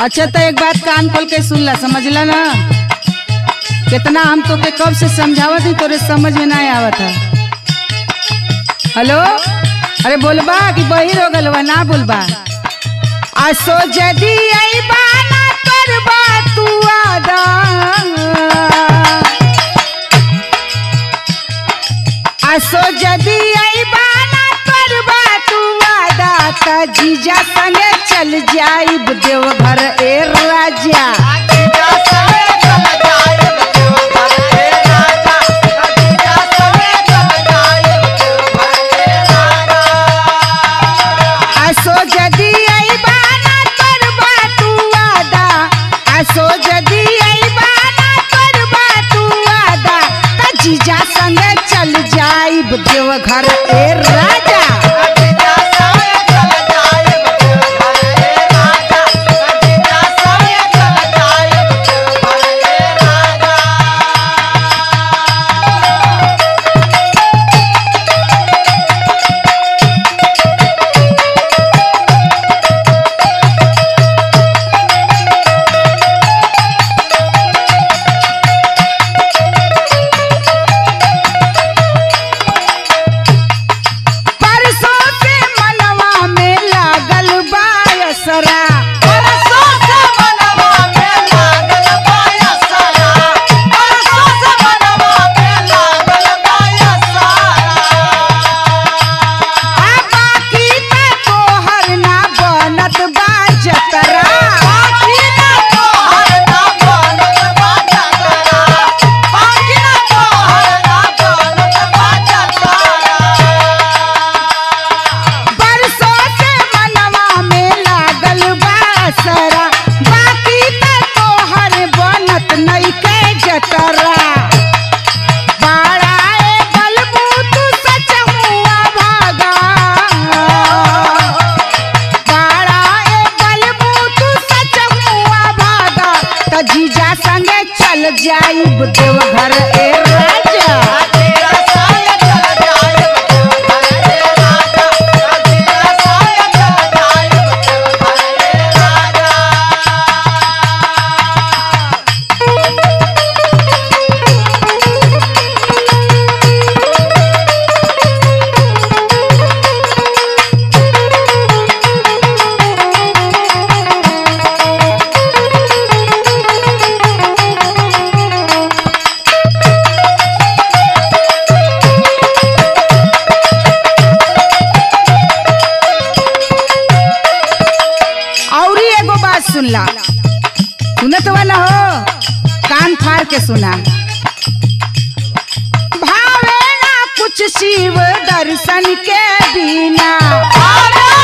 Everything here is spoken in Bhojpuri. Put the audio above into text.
अच्छा तो एक बात कान खोल के सुन ला समझला ना कितना हम तो के कब से समझावत ही तोरे समझ में ना आवत है हेलो अरे बोलबा कि बहिर हो गलवा ना बोलबा आसो जदी अइबा ना करबा तू आदा आसो जदी अइबा ना करबा तू आदा त जीजा संगे चल जाइब देवघर ए राजा आसो जदी अइबा ना करबा तू आदा आसो जदी अइबा ना करबा तू आदा त जीजा संगे चल जाइब देवघर ए राजा परसों से मनवा में लागल बा असरा आ बाकी त तोहर ना बनत बा जतरा परसों से मनवा में लागल बा असरा बाकी त तोहर बनत नइखे जतरा बाड़ाए बलबू तू सच हुआ भागा बाड़ाए बलबू तू सच हुआ भागा त जीजा संगे चल जाइब देवघर ए राजा औरी एगो बात सुनला सुनत हुआ ना हो कान फाड़ के सुना भावे ना कुछ शिव दर्शन के बिना